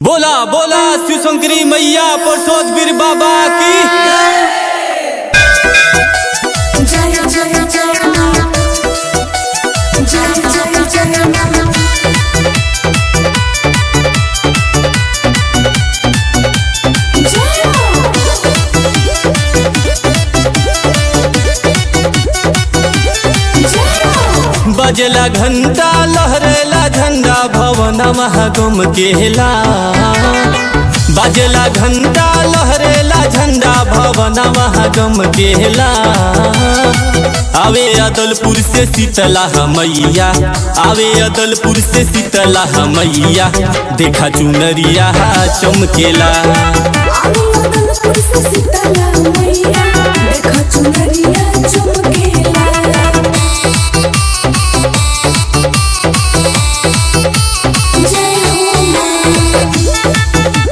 बोला बोला शिव शंकरी मैया परसोद वीर बाबा की जय जय जय मां जय जय जय मां जय मां बजला घंटा लहरेला झंडा भवन महागम केला बजला घंटा लहरेला झंडा भवन महागम केला आवे अदलपुर से शीतला मैया आवे अदलपुर से शीतला मैया देखा चुनरिया चमकेला आमी अदलपुर से सीताला मैया देखा चुनरिया चमकेला जय हो मां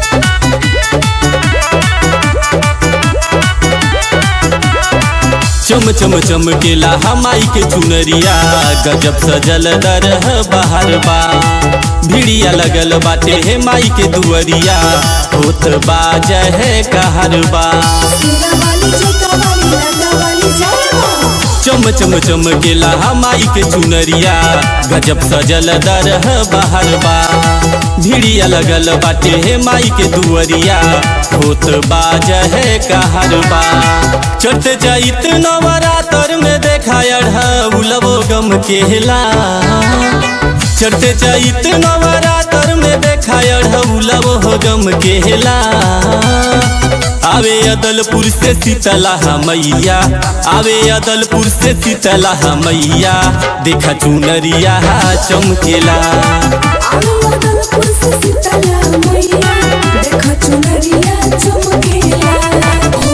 चम चम चमकेला हमाई के चुनरिया गजब सजल दरह बाहर बा भिड़िया लगल बाटे हे माई के दुअरिया होत बाज है कहर बा सीरा वाली जोता वाली लगा वाली जय मां चम चम चमकेला हमाई के चुनरिया गजब सजल दरह बाहर बा भिड़िया लगल बाटे हे माई के दुअरिया होत बाज है कहर बा चट जाइत नवरातर में देखा उलबो गम केला चढ़ते जाइत नवरातर में देखा उलबो हो गम केला आवे अदलपुर से शीतला मैया आवे अदलपुर से शीतला मैया देखा चुनरिया चमकेला आमी अदलपुर से सीताला मैया देखा चुनरिया चमकेला हो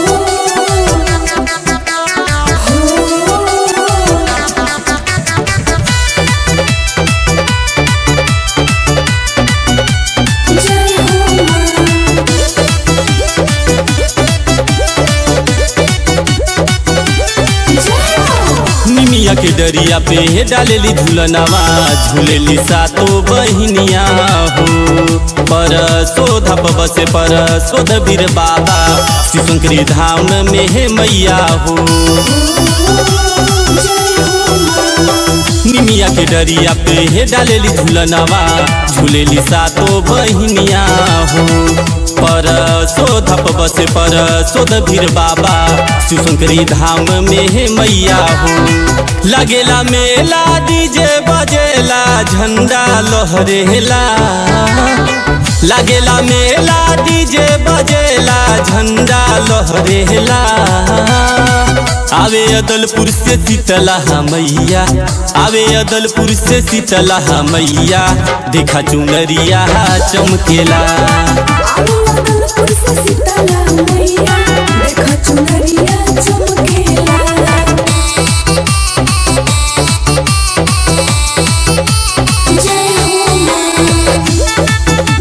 हो जय हो मां जय हो निमिया के डरिया पे डालेली झूलनवा झूलेली सातो बहिनिया हो पर शोध बसे पर शोध वीर बाबा शिव शंकरी धाम में हे मैया हो निमिया के डरिया पे हे डालेली झूलनवा झूलेली सातो बहिनिया हो पर शोधप बसे पर शोध भीर बाबा शिव शंकरी धाम में हे मैया हो लगेला मेला डीजे बजेला झंडा लहरेला लागेला मेला डीजे बजेला झंडा लहरेला आवे अदलपुर से शीतला मैया आवे अदलपुर से शीतला मैया देखा चुनरिया चमकेला आमी अदलपुर से सीताला मैया देखा चुनरिया चमकेला जय हो मां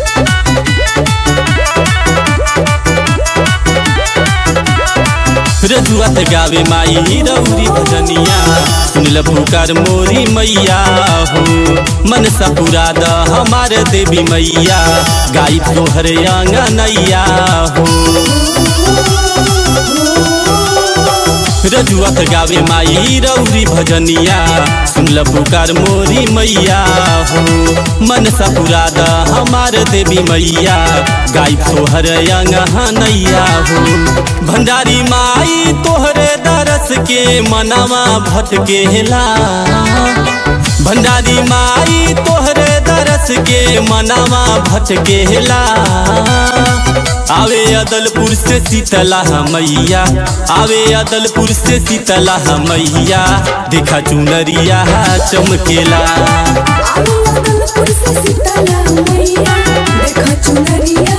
रजुआत गावे माई रौरी भजनिया सुनल पुकार मोरी मैया हो मनसा पूरा द हमार देवी मैया गाई तोहर आंगनैया हो रजुआत गावे माई रौरी भजनिया सुनल पुकार मोरी मैया हो मनसा पूरा द हमार देवी मैया गाई तोहर अंगनैया हो भंडारी माई तोहरे दरस के मनावा भटकेला भंडारी माई तोहरे दरस के मनावा भटकेला आवे अदलपुर से शीतला मैया आवे अदलपुर से शीतला मैया देखा चुनरिया चमकेला आमी अदलपुर से सीताला मैया देखा चुनरिया